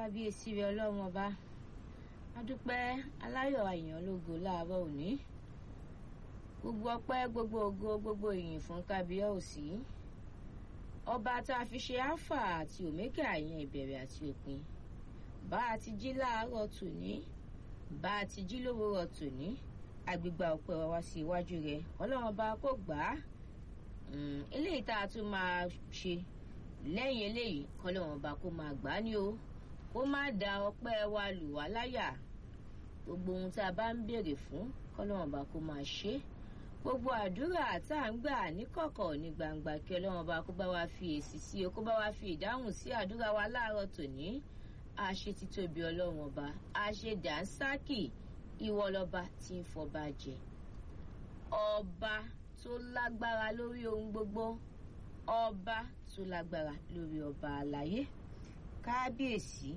kábíyèsí rẹ ọlọ́run ọba adúpẹ́ aláyọ̀ àyàn lógo láàárọ̀ òní gbogbo ọpẹ́ gbogbo ògo gbogbo ìyìn fún kábíyèsí ọba tá a fi ṣe alpha àti omega àyàn ìbẹ̀rẹ̀ àti òpin bá a ti jí láàárọ̀ tòní bá a ti jí lówùúrọ̀ tòní agbègbè ọpẹ́ wa wá sí iwájú rẹ ọlọ́run ọba kò gbà á eléyìí tá a tún máa ṣe lẹ́yìn eléyìí kọ́lọ́run ọba kó máa gbà á ní o kó má da ọpẹ́ wa lù wá láyà gbogbo ohun tá a bá ń béèrè fún kọ́lọ́run ọba kó máa ṣe gbogbo àdúrà tá à ń gbà níkọ̀kọ̀ ní gbangba kí ọlọ́run ọba kó bá wa fi èsì sí o kó bá wa fi ìdáhùn sí àdúrà wa láàárọ̀ tòní àṣe títóbi ọlọ́run ọba àṣe dànsákì ìwọ lọba tí ń fọba jẹ ọba tó lágbára lórí ohun gbogbo ọba tó lágbára lórí ọba àlàyé kábíyèsí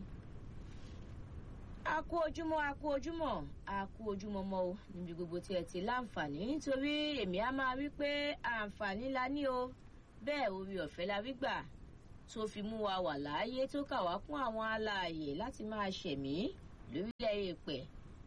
a kú ojúmọ́ a kú ojúmọ́ a kú ojúmọ́ mọ́ o níbi gbogbo tí ẹ ti láǹfààní nítorí èmi á máa wí pé àǹfààní la ní o bẹ́ẹ̀ orí ọ̀fẹ́ la rí gbà tó fi mú wa wà láàyè tó kà wá kún àwọn alààyè láti máa ṣẹ̀mí lórílẹ̀ èèpẹ̀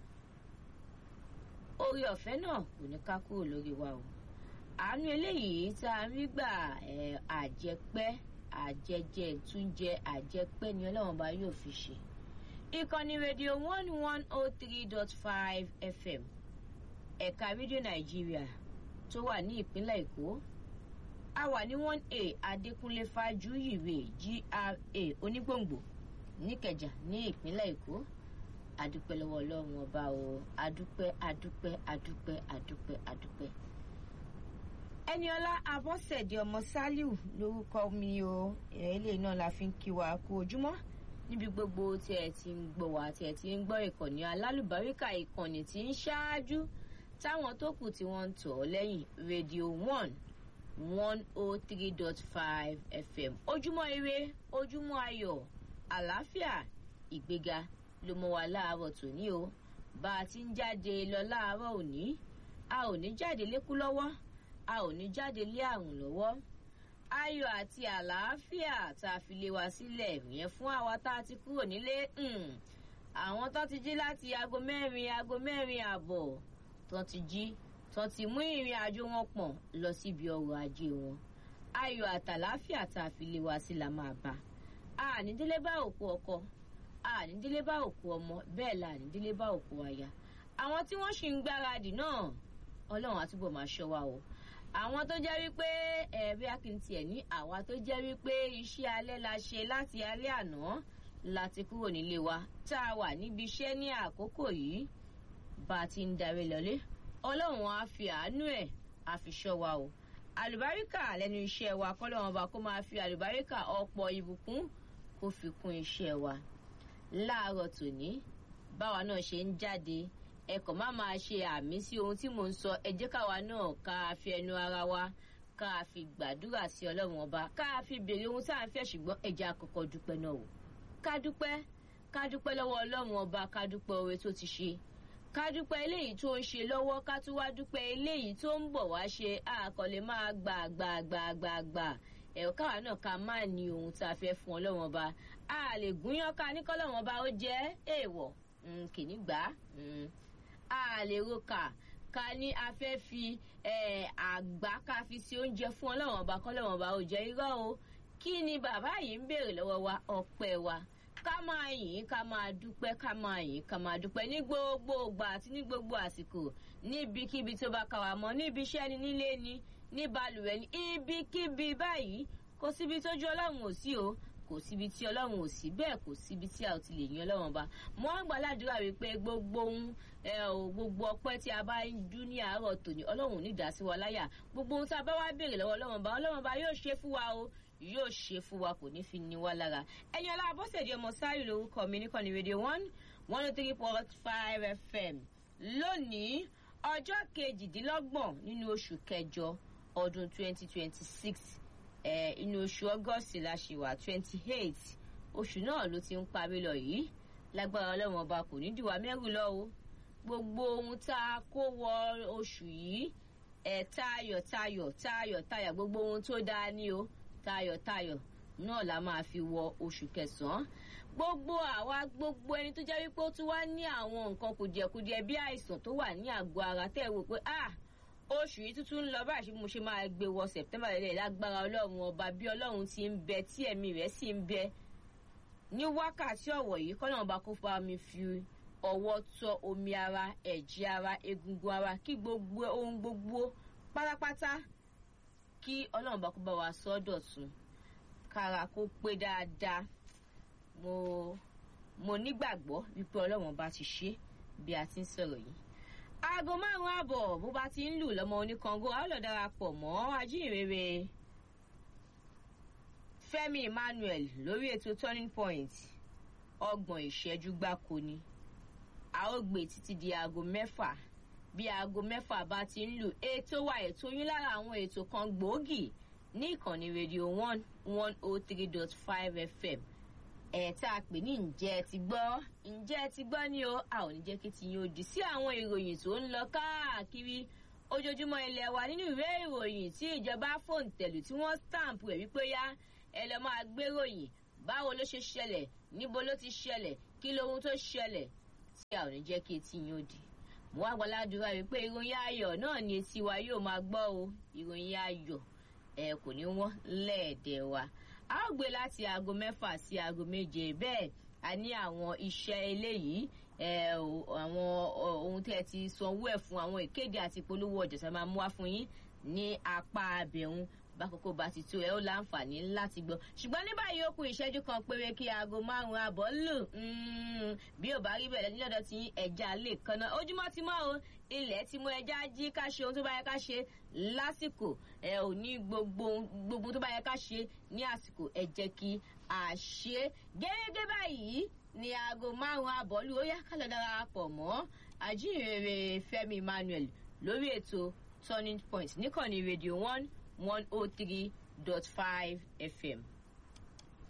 orí ọ̀fẹ́ náà kò ní ká kúrò lórí wa o àánú eléyìí tá a rí gbà àjẹpẹ́ àjẹjẹ ìtúnjẹ àjẹpẹ́ ni ọlọ́run bá yóò fi ṣe ìkànnì rédíò one one oh three dot five fm ẹ̀ka rédíò nàìjíríà tó wà ní ìpínlẹ̀ èkó a wà ní one a adékúnlé fájúyìwé gra onígbòǹgbò níkẹjà ní ìpínlẹ̀ èkó adúpẹ́ lọ́wọ́ ọlọ́run ọba o adúpẹ́ adúpẹ́ adúpẹ́ adúpẹ́ adúpẹ́. ẹniọlá abọ́sẹ̀dé ọmọ sálíù lórúkọ mi o ilé náà la fi ń kí wa kú ojúmọ́ níbi gbogbo tí ẹ ti ń gbọ́ wá tí ẹ ti ń gbọ́ ìkànnì alálùbáríkà ìkànnì tí ń ṣáájú táwọn tó kù tí wọ́n ń tọ̀ ọ́ lẹ́yìn rédíò one one oh three dot five fm ojúmọ́ ire ojúmọ́ ayọ̀ àlàáfíà ìgbéga ló mọ wa láàárọ̀ tòní o bá a ti ń jáde lọ láàárọ̀ òní a ò ní jáde lékú lọ́wọ́ a ò ní jáde lé àrùn lọ́wọ́ ayọ̀ àti àlàáfíà tá a fi lé wa sílẹ̀ yẹn fún àwa tá a ti kúrò nílé àwọn tó ti jí láti aago mẹ́rin aago mẹ́rin ààbọ̀ tó ti jí tó ti mú ìrìn àjò wọn pọ̀n lọ síbi ọrọ̀ ajé wọn ayọ̀ àtàlàáfíà tá a fi lé wa sí la máa bá a ní délé bá òkú ọkọ ànídílé bá òkú ọmọ bẹ́ẹ̀ la ànídílé bá òkú aya àwọn tí wọ́n sì ń gbáradì náà ọlọ́run àtúbọ̀ máa ṣọ́ wa o àwọn tó jẹ́ wípé ẹ̀rí akíntì ẹ̀ ní àwa tó jẹ́ wípé iṣẹ́ alẹ́ la ṣe láti alẹ́ àná láti kúrò nílé wa tá a wà níbi iṣẹ́ ní àkókò yìí bá a ti ń darí lọlé ọlọ́run á fi àánú ẹ̀ á fi ṣọ́ wa o àlùbáríkà lẹ́nu iṣẹ́ wa kọ́lọ́run ọba kó máa fi àlùbáríkà ọ̀pọ̀ ìbùkún kó fi kún iṣẹ́ wa láàárọ̀ tòní báwa náà ṣe ń jáde ẹkọ̀ má máa ṣe àmì sí ohun tí mò ń sọ ẹ jẹ́ káwa náà ká fi ẹnu ara wa ká fi gbàdúrà sí ọlọ́run ọba ká fi béèrè ohun tá à ń fẹ́ ṣùgbọ́n ẹ jẹ́ àkọ́kọ́ dúpẹ́ náà o ká dúpẹ́ ká dúpẹ́ lọ́wọ́ ọlọ́run ọba ká dúpẹ́ oore tó ti ṣe ká dúpẹ́ eléyìí tó ń ṣe lọ́wọ́ ká tún wá dúpẹ́ eléyìí tó ń bọ̀ wá ṣe àkọlé máa gbà gbà gbà gbà gbà ẹ̀rọ káwa náà ká má ní ohun tá a fẹ́ fún ọlọ́run ọba a lè gúnyán ká ní kọ́lọ́run ọba ó jẹ́ èèwọ̀ kìíní gbà á lè roka ká ní a fẹ́ fi àgbá ká fi sí oúnjẹ fún ọlọ́run ọba kọ́lọ́run ọba ó jẹ́ irọ́ o kí ni bàbá yìí ń béèrè lọ́wọ́ wa ọpẹ́ wa ká máa yìn ká máa dúpẹ́ ká máa yìn ká máa dúpẹ́ ní gbogbo ìgbà àti ní gbogbo àsìkò níbikíbi tó bá kà wá mọ́ níbi iṣẹ́ ni nílé ni ní balùwẹ̀ ní ibikíbi báyìí kò síbi tójú ọlọ́run ò sí o kò síbi tí ọlọ́run ò sí bẹ́ẹ̀ kò síbi tí a ò ti lè yan ọlọ́run bá mọ́ àgbàládùúrà wípé gbogbo ohun gbogbo ọpẹ́ tí a bá ń dún ní àárọ̀ tòní ọlọ́run ò ní dá sí wa láyà gbogbo ohun tí a bá wá béèrè lọ́wọ́ ọlọ́run bá ọlọ́run bá yóò ṣe fún wa o yóò ṣe fún wa kò ní fi ní wa lára ẹ̀yin ọlá abọ́sẹ̀dì ọmọ sáyé lórúkọ mi nìkan ní rédíò one one oh three point five fm lónìí ọjọ́ kejìdínlọ́gbọ̀n nínú oṣù kẹjọ ọdún twenty twenty six inú oṣù august la ṣì wà twenty eight oṣù náà ló ti ń parí lọ yìí lágbára ọlọ́run ọba kò ní dìwà mẹ́rù lọ o gbogbo ohun tá a kó wọ oṣù yìí ẹ̀ tayọ̀ tayọ̀ tayọ̀ tayọ̀ gbogbo ohun tó dáa ní o tayọ̀ tayọ̀ náà la máa fi wọ oṣù kẹsàn-án gbogbo àwa gbogbo ẹni tó jẹ́ wípé ó tún wá ní àwọn nǹkan kùdìẹ̀kudiẹ bí àìsàn tó wà ní àgọ́ ara tẹ́ ẹ wò pé ah oṣù yìí tuntun ń lọ báyìí mo ṣe máa gbé wọ September lẹ́lẹ̀ lágbára ọlọ́run ọba bí ọlọ́run ti ń bẹ tí ẹ̀mí rẹ̀ sì ń bẹ ní wákàtí ọ̀wọ̀ yìí kọ́nà ọba kó fa mi fi ọwọ́ tọ́ omi ara ẹ̀jẹ̀ ara egungun ara kí gbogbo ohun gbogbo pátápátá kí ọlọ́run bá kó bá wa sọ ọ́ dọ̀tun kára kó pé dáadáa mo mo nígbàgbọ́ wípé ọlọ́run bá ti ṣe bí a ti ń sọ̀rọ̀ yìí aago márùn ààbọ̀ bó bá ti ń lù lọ́mọ oníkango a ó lọ darapọ̀ mọ́ ajínrere Fẹ́mi Emmanuel lórí ètò turning point ọgbọ̀n ìṣẹ́jú gbáko ni a ó gbé títí di aago mẹ́fà bí aago mẹ́fà bá ti ń lù ètò wa ètò yín lára àwọn ètò kan gbòógì ní ìkànnì rédíò one one oh three dot five fm ẹ̀ tá a pè ní ǹjẹ́ ẹ ti gbọ́ ǹjẹ́ ẹ ti gbọ́ ni o a ò ní jẹ́ kí ti yín ó di sí àwọn ìròyìn tó ń lọ káàkiri ojoojúmọ́ ilẹ̀ wa nínú ìwé ìròyìn tí ìjọba fòǹtẹ̀lù tí wọ́n stamp rẹ̀ wípé yá ẹ lọ máa gbéròyìn báwo ló ṣe ṣẹlẹ̀ níbo ló ti ṣẹlẹ̀ kí lohun tó ṣẹlẹ̀ tí a ò ní jẹ́ kí etí yín ó di mo wá gbọ́ládùúrà wípé ìròyìn ayọ̀ náà ni etí wa yóò máa gbọ́ o ìròyìn ayọ̀ ẹ kò ní wọ́n lẹ́ẹ̀dẹ̀ wa a ó gbé láti aago mẹ́fà sí aago méje bẹ́ẹ̀ a ní àwọn iṣẹ́ eléyìí àwọn ohun tẹ́ ẹ ti sanwó ẹ̀ fún àwọn ìkéde àti ìpolówó ọjà tí a máa mú wá fún yín ní apá abẹ̀hún bákòókò bá ti tó ẹ ó láǹfààní láti gbọ́ ṣùgbọ́n ní báyìí ó kù ìṣẹ́jú kan péré kí aago márùn-ún àbọ̀ lù bí ò bá rí bẹ̀rẹ̀ nílọ́dọ̀ tí ẹja lè kanna ojúmọ́ ti mọ́ o ilẹ̀ ti mú ẹja jí ká ṣe ohun tó bá yẹ ká ṣe lásìkò ẹ ò ní gbogbo gbogbo tó bá yẹ ká ṣe ní àsìkò ẹ jẹ́ kí a ṣe gẹ́gẹ́ báyìí ní aago márùn-ún àbọ̀ lù ó yá ká lọ darapọ̀ mọ́ àjíǹrere Fẹ́mi Emmanuel lórí ètò turning point níkànnì rédíò one one oh three dot five fm.